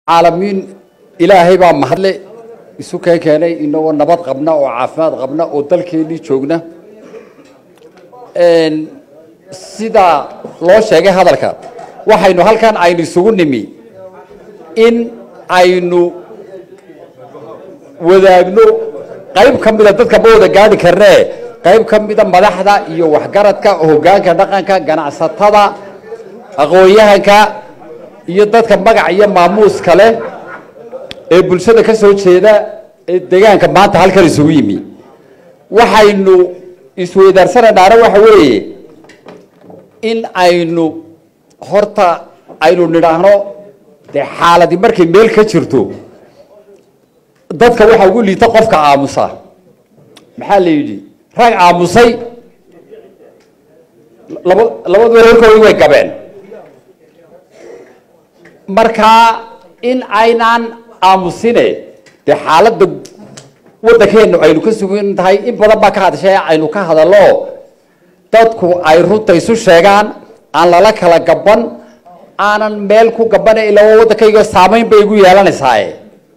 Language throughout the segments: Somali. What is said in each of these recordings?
caalamiin ilaahay baa mahadle isu keen keenay inagoo nabad qabna oo caafimaad qabna oo dalkeennii joogna sidaa loo sheegay hadalka waxaynu halkan aynu isugu nimi in aynu wadaagno qayb ka mida dadka ma wada gaadhi karnee qayb ka mida madaxda iyo waxgaradka hoggaanka dhaqanka ganacsatada aqoon-yahanka iyo dadka magac iyo maamuuska leh ee bulshada ka soo jeeda ee deegaanka maanta halkan isugu yimi waxaynu isweydaarsanaynaana waxa weeye in aynu horta aynu nidhaahno dee xaaladi markay meel ka jirto dadka waxaa ugu liita qofka aamusa maxaa la yidhi rag aamusay laba labaduba horkoodii way gabeen markaa in aynaan aamusine dee xaaladda waddankeenu aynu ka sugan tahay in badan baa ka hadashay aynu ka hadallo dadku ay runta isu sheegaan aan lala kala gaban aanan meel ku gabana ilaa waddankayga saamayn bay igu yeelanaysaaye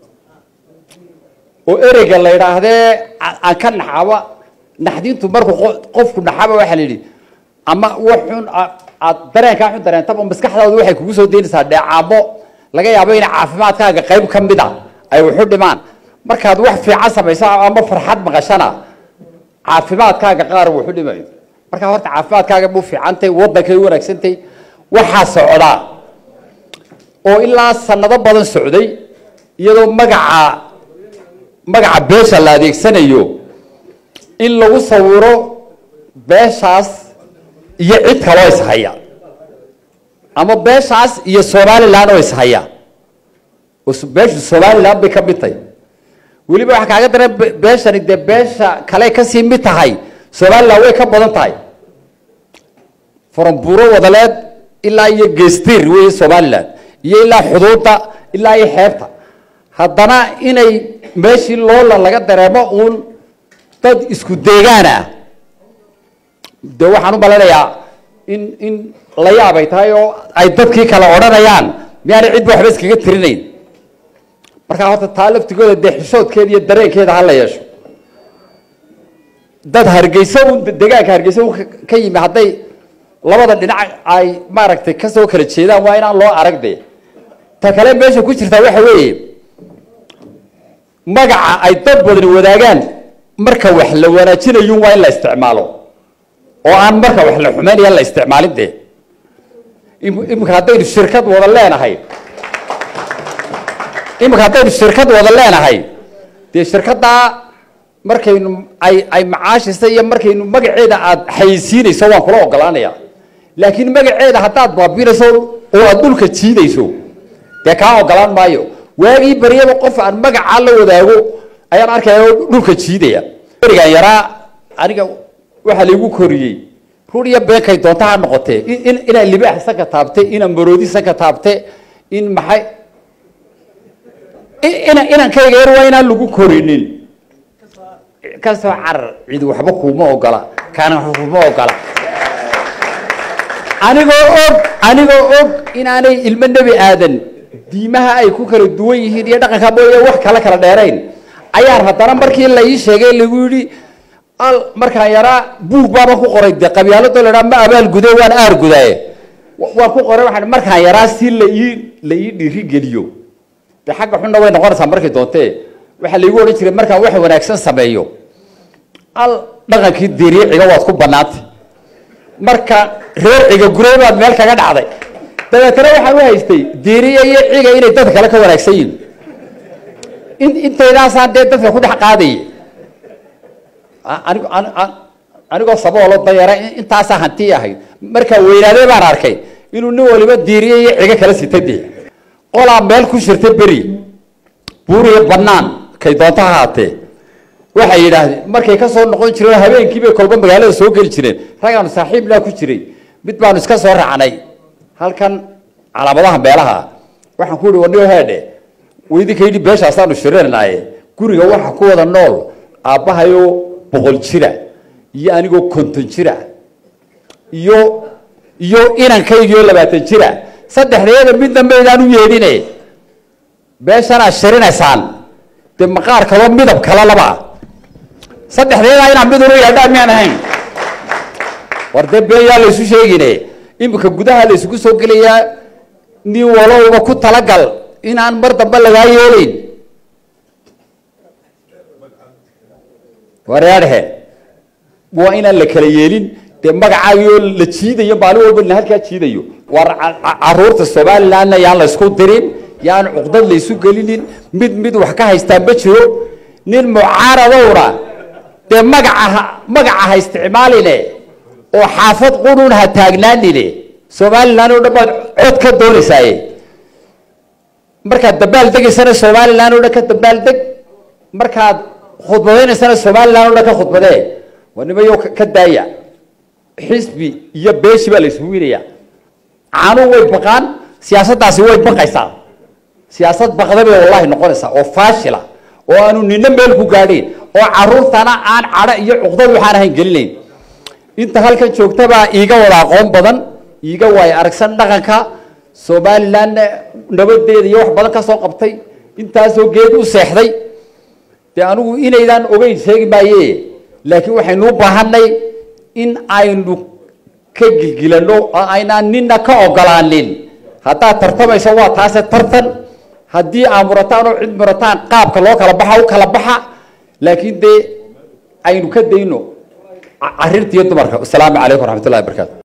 oo ereyga la yidhaahdee aan ka naxaba naxdintu markuu qofku naxaba waxaa la yidhi ama waxun aad dareenkaa xun dareentaba maskaxdaadu waxay kugu soo daynaysaa dheecaamo laga yaabo in caafimaadkaaga qayb ka mid a ay waxu dhimaan markaad wax fiican samaysa ama farxad maqashana caafimaadkaaga qaar waxu dhimayo markaa horta caafimaadkaaga mu fiicantay waddankay wanaagsantay waxaa socdaa oo ilaa sanado badan socday iyadoo magaca magaca beesha la adeegsanayo in lagu sawiro beeshaas iyo cid kaloo ishaya ama beeshaas iyo somalilan oo ishaya beeshu somalilan bay ka mid tahay weliba waxaa kaaga daran beeshani dee beesha kale kasii mid tahay somalilan way ka badan tahay faramburo wadaleed ilaa iyo gestir wey somalilan iyo ilaa xuduudda ilaa iyo xeebta haddana inay meeshii loola laga dareemo uun dad isku deegaan ah de waxaan u malanayaa in in la yaabay tahay oo ay dadkii kale odhanayaan miyaanay cidba waxba iskaga tirinayn markaa horta taa laftigooda dee xishoodkeeda iyo dareenkeeda hala yeesho dad hargeysa un deegaanka hargeysa un ka yimi hadday labada dhinac ay maaragtay kasoo kala jeedaan waa inaan loo arag de ta kale meesha ku jirtaa waxa weeye magaca ay dad badani wadaagaan marka wax la wanaajinayun waa in la isticmaalo oo aan marka wax la xumeynaya la isticmaalin dee imika haddaynu shirkad wada leenahay imika haddaynu shirkad wada leenahay dee shirkaddaa markaynu ay ay macaashisa iyo markaynu magaceeda aada xayeysiinayso waan kula ogolaanaya laakiin magaceeda haddaad baabinayso oo aada dhulka jiidayso dee kaa ogolaan maayo waagii baryaba qof aan magacaa la wadaago ayaan arkaya oo dhulka jiidaya berigaan yaraa aniga waxaa laigu koriyey rur iyo beenkay doonta ha noqotee inaan libaax sanka taabte inaan maroodi sanka taabte in maxay ina inankayga yar waa inaan lagu korinin kasoo carar cid waxba kuuma ogola kaana waxba kuuma ogola anigoo og anigoo og inaanay ilmo nebi aadan diimaha ay ku kala duwan yihiin iyo dhaqanka mooye wax kala kala dheerayn ayaan haddana markii la ii sheegay lagu yidhi al markaan yaraa buug baaba ku qoray de qabyaaladoo la ma abaal gude waan aar gudaaye waan ku qoray waxaan markaan yaraa si la ii la ii dhiirigeliyo de xagga xunna way noqonaysaa markay doontee waxaa laigu odhan jiray markaan wax wanaagsan sameeyo al dhaqankii diriiciga waad ku banaantay marka reer ciga gurey baad meel kaga dhacday dabeetana waxaan u haystay diriya iyo ciga inay dadka kale ka wanaagsan yihin in intaydaasaan dee dadka ku dhex qaadaya anig anigoo saboolo dayara intaasaa hanti ahayd markaa weynaadee baan arkay inuu nin waliba diiriye iyo cigo kala sita dee qolaa meel ku shirta beri buuriyo banaan kay doonto ha haatee waxay yidhaahdeen markay ka soo noqon jireen habeenkiibay kolba magaalada soo geli jireen ragaanu saaxiiblaa ku jiray mid baanu iska soo raacnay halkan calaamadaha meelaha waxaan ku yihi warniyo heedhe waydinka yidhi beeshaasaanu shirinaaye guriga waxa ku wada nool aabbahayoo boqol jira iyo anigoo konton jira iyo iyo inankaygioo labaatan jira saddexdeeda midna maydaan u yeedhine beeshanaad shirinaysaan dee maqaar kaloo midab kale laba ah saddexdeedaa inaa mid unu yeedhaan miyaan ahayn war dee been yaa laysu sheegine iminka gudaha la isugu soo gelayaa nin walowba ku talagal inaan mar dambe lagaa yeelayn wareerhe waa inaan la kala yeelin dee magacaagio la jiidayo maalin walba la halkaa jiidayo war caruurta somalilandna yaan la isku dirin yaan cuqdad la isu gelinin mid mid wax ka haystaan ma jiro nin mucaaradowna dee magaca magaca ha isticmaaline oo xaafad qunun ha taagnaanine somaliland oo dhan baad cod ka doonaysaaye markaad dabaal degaysana somaliland oo dhan ka dabaal deg markaad khudbadaynaysana somaliland oo dhan ka khudbadee waa nimayo ka daaya xisbi iyo beeshi baa la isugu winaya caanuhu way baqaan siyaasaddaasi way baqaysaa siyaasad baqda bay wallahi noqonaysaa oo faashila oo aanu nina meel ku gaadhayn oo caruurtana aan cadho iyo cuqdad waxaan ahayn gelinayn inta halkan joogtabaa iiga wada aqoon badan iiga waay aragsan dhaqanka somalilandna nabadeeda iyo wax badan ka soo qabtay intaasoo geed u seexday dee anigu inaydaan ogeyn sheegi maaye laakiin waxaynu u baahanay in aynu ka gilgilano oo aynaan nina ka ogolaanin haddaad tartamayso waa taase tartan haddii aa murataan oo cid murataan qaabka loo kala baxa u kala baxa laakiin dee aynu ka dayno carirta iyo dumarka asalaamu calaykum waraxmat ullahi barakaatu